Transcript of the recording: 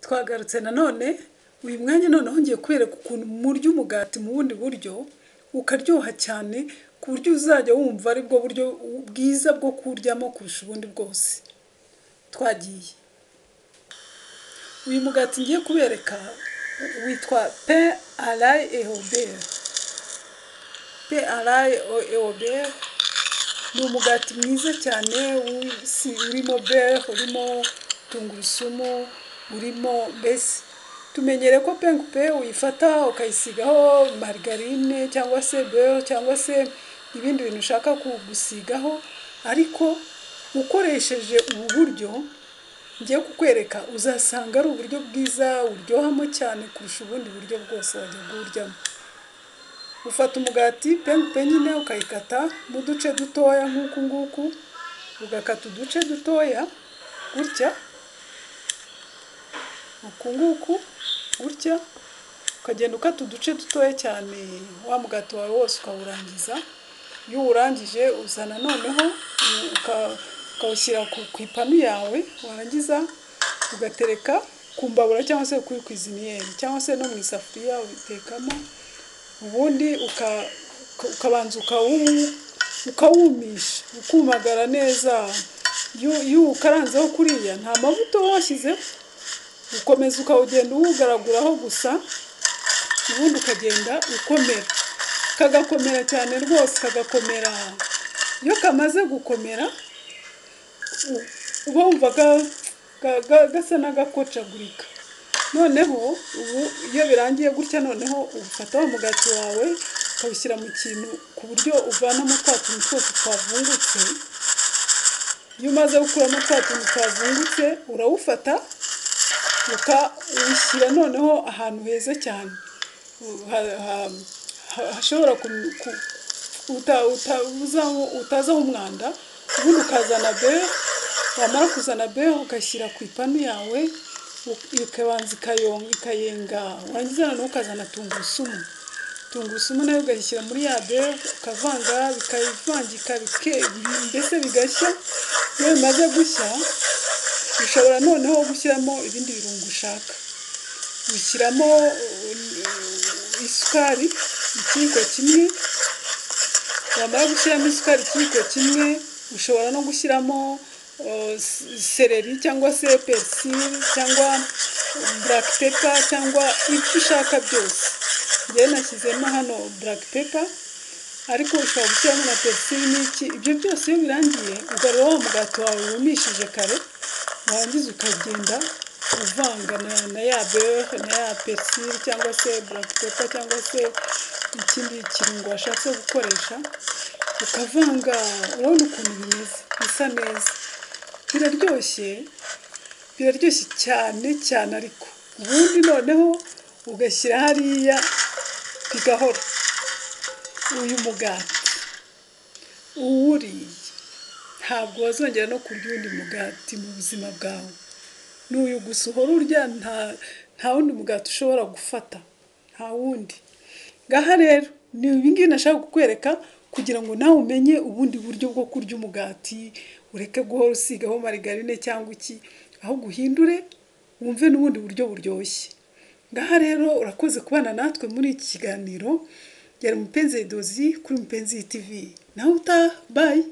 twagarutse nanone uyu mwanya noneho ngiye kwereka ukuntu murya umugati mu bundi buryo ukaryoha cyane ku buryo uzajya wumva ari bwo buryo bwiza bwo kuwuryamo kurusha ubundi bwose twagiye uyu mugati ngiye kubereka witwa pe arayi ehoberi pe arayi ehoberi ni umugati mwiza cyane w'isi- urimo beri urimo tungurusumu urimo mbese tumenyere ko penkupe uyifata ukayisigaho marigarine cyangwa se beri cyangwa se ibindi bintu ushaka gusigaho ariko ukoresheje ubu buryo ngiye kukwereka uzasanga ari uburyo bwiza uryohamo cyane kurusha ubundi buryo bwose wajya kuwuryamo ufata umugati penkupe nyine ukayikata mu duce dutoya nk'uku nguku ugakata uduce dutoya gutya uku nguku gutya ukagenda ukata uduce dutoya cyane wa mugati wawe wose ukawurangiza iyo uwurangije uzana noneho mm, uka- ukawushyira ku ku ipanu yawe warangiza ugatereka ku mbabura cyangwa se kuri kwiziniyeri cyangwa se no mu isafuriya ubitekamo ubundi uka- uka- ukabanza ukawu- ukawumisha ukumagara neza iyo iyo ukaranzeho kuriya nta mavuta uba washyizeho ukomeza ukawugenda uwugaraguraho gusa ubundi ukagenda ukomera kagakomera cyane rwose kagakomera iyo kamaze gukomera u- uba wumva ga- ga- ga- gasa n'agakocagurika noneho ubu iyo birangiye gutya noneho ufata wa mugati wawe ukawushyira mu kintu ku buryo uvanamo twa tuntu twose twavungutse iyo umaze gukuramo twa tuntu twavungutse urawufata ukawushyira noneho ahantu heza cyane Ha- ha- ha- hashobora ku- ku- uta- uta- uzaho- utazaho umwanda ubundi ukazana beho wamara kuzana beho ugashyira ku ipanu yawe u- ikabanza ikayonga ikayenga warangiza noneho ukazana tungurusumu tungurusumu nayo ugashyira muri ya beho ukavanga bikayivangika bike- mbese bigashya iyo bimaze gushya ushobora noneho gushyiramo ibindi birungo ushaka ushyiramo uh, isukari ikiyiko kimwe wamara gushyiramo isukari ikiyiko kimwe ushobora no gushyiramo uh, s- seleri cyangwa se persili cyangwa black pepper cyangwa ibyo ushaka byose njyewe nashyizemo hano black pepper ariko ushobora gushyiramo na persili n'iki ibyo byose iyo birangiye ugarura wa mugati wawe wumishije kare warangiza ukagenda uvanga na, na ya beurre na ya persili cyangwa se black pepper cyangwa se ikindi kirungo washatse gukoresha ukavanga urabona ukuntu bimeze bisa neza biraryoshye biraryoshye cyane cyane ariko ubundi noneho ugashyira hariya bigahora uyu mugati uwuriye ntabwo wazongera no kurya uwundi mugati mu buzima bwawe n'uyu gusa uhora urya nta nta wundi mugati ushobora gufata nta wundi ngaha rero ni ibingibi nashaka kukwereka kugira ngo nawe umenye ubundi buryo bwo kurya umugati ureke guhora usigaho marigarine cyangwa iki ahubwo uhindure wumve n'ubundi buryo buryoshye ngaha rero urakoze kubana natwe muri iki kiganiro yari mupenzi dozi kuri mupenzi tv nawe utaha bayi